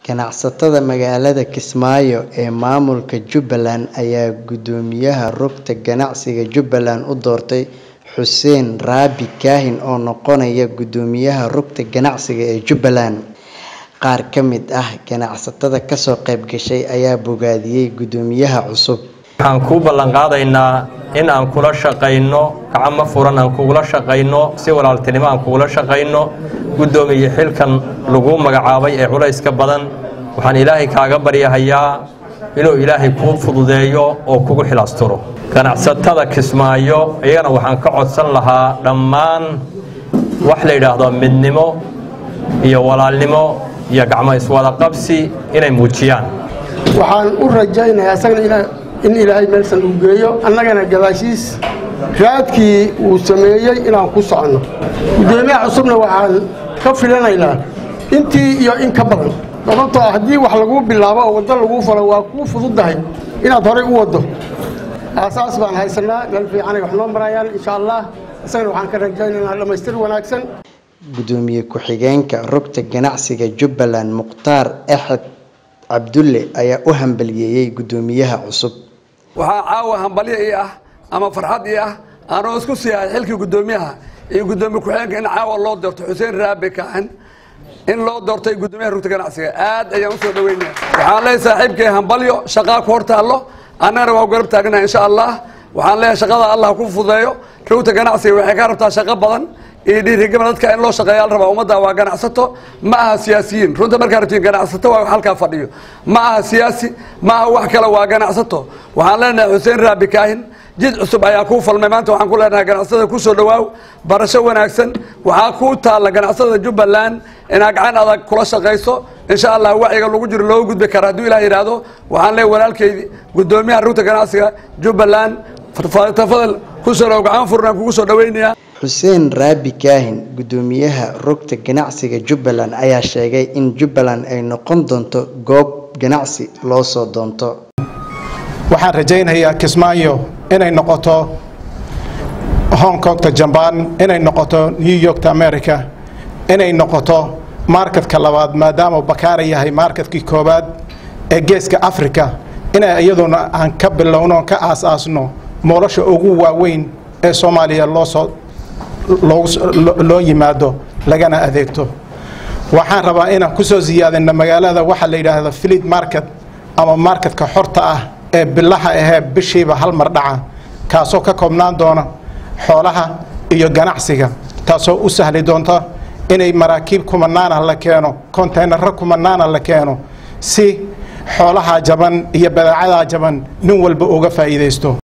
Ganacsatada magaalada Kismaayo ee maamulka Jubbaland ayaa guddoomiyaha rugta ganacsiga Jubbaland u doortay Xuseen Rabi Kaahin oo noqonaya guddoomiyaha rugta ganacsiga ee Jubbaland. Qaar ka mid ah ganacsatada ka soo qayb gashay ayaa bogaadiyay guddoomiyaha cusub. waxaan kuu ballan qaadaynaa in aan kula shaqayno gacmo furan aan kugula shaqayno si walaaltinimo aan kugula shaqayno guddoomiye xilkan lagu magacaabay ee culayska badan waxaan ilaahay kaaga baryahayaa inuu ilaahay kuu fududeeyo oo kugu xilaasturo ganacsatada kismaayo iyagana waxaan ka codsan lahaa dhammaan wax la yidhaahdo midnimo iyo walaalnimo iyo gacmo iswada qabsi inay muujiyaan waxaan u rajaynayaa isagana in ilaahay meelsan uu geeyo annagana gadaashiis raadkii uu sameeyey inaan ku soconno guddoomiyaha cusubna waxaan ka filanaynaa intii iyo in ka badan sababtoo ah haddii wax laguu bilaabo oo waddo laguu falo waa kuu fududdahay inaad horay u waddo aasaas baan haysanaa meel fiicanay wax noo marayaan insha allah isagana waxaan ka rajaynaynaa dhammaystir wanaagsan Guddoomiye ku-xigeenka rugta ganacsiga Jubbaland Mukhtaar Axmed Cabdulle ayaa u hambaliyeeyay guddoomiyaha cusub. waxaa caawa hambalyo ii ah ama farxad ii ah aanoo isku siihay xilkii guddoomiyaha iyo guddoomiye ku-xigeenka in caawa loo doorto xuseen raabi kaaxin in loo doortay guddoomiyaha rugta ganacsiga aad ayaan usoo dhaweynaya waxaan leeyahay saaxiibkay hambalyo shaqaa ku hor taallo annagana waa garab taagnaha insha allah waxaan leeyahay shaqada allah ku fududeeyo rugta ganacsiga waxay ka rabtaa shaqo badan iyo dhiirigama dadka in loo shaqeeya la rabaa ummadda waa ganacsato ma aha siyaasiyiin runta markaa rabtiin ganacsato waa halkaa fadhiyo ma aha siyaasi ma aha wax kale waa ganacsato waxaan leenahay xuseen raabi kaahin jid cusub ayaa kuu falmay maanta waxaan ku leenahay ganacsatada ku soo dhawaaw barasho wanaagsan waxaa kuu taalla ganacsatada jubbaland inaad gacan adag kula shaqayso insha allah wacyiga lagu jiro looga gudbi kara hadduu ilaah yidhaahdo waxaan leeyahay walaalkeydi guddoomiyaha rugta ganacsiga jubbaland tafadal ku soo dhaw gacan furnaan kugu soo dhaweynayaa Xuseen Rabi Kaahin guddoomiyaha rugta ganacsiga Jubbaland ayaa sheegay in Jubbaland ay noqon doonto goob ganacsi loo soo doonto. waxaan rajaynayaa kismaayo inay noqoto hong kongta jambaan inay noqoto new yorkta america inay noqoto marketka labaad maadaama bakaara yahay marketkii koowaad ee geeska africa inay iyaduna aan ka bilowno ka aas-aasno nolosha ugu waaweyn ee soomaaliya loosoo loo yimaado lagana adeegto waxaan rabaa inaan ku soo siyaadino magaalada waxaa la yidhaahda filid market ama marketka xorta ah ee bilaha ahee bishiiba hal mar dhaca kaasoo ka koobnaan doona xoolaha iyo ganacsiga taasoo u sahli doonta inay maraakiib kumanaana la keeno konteynaro kumanaana la keeno si xoolaha jaban iyo badeecadaa jaban nin walba uga faa'iidaysto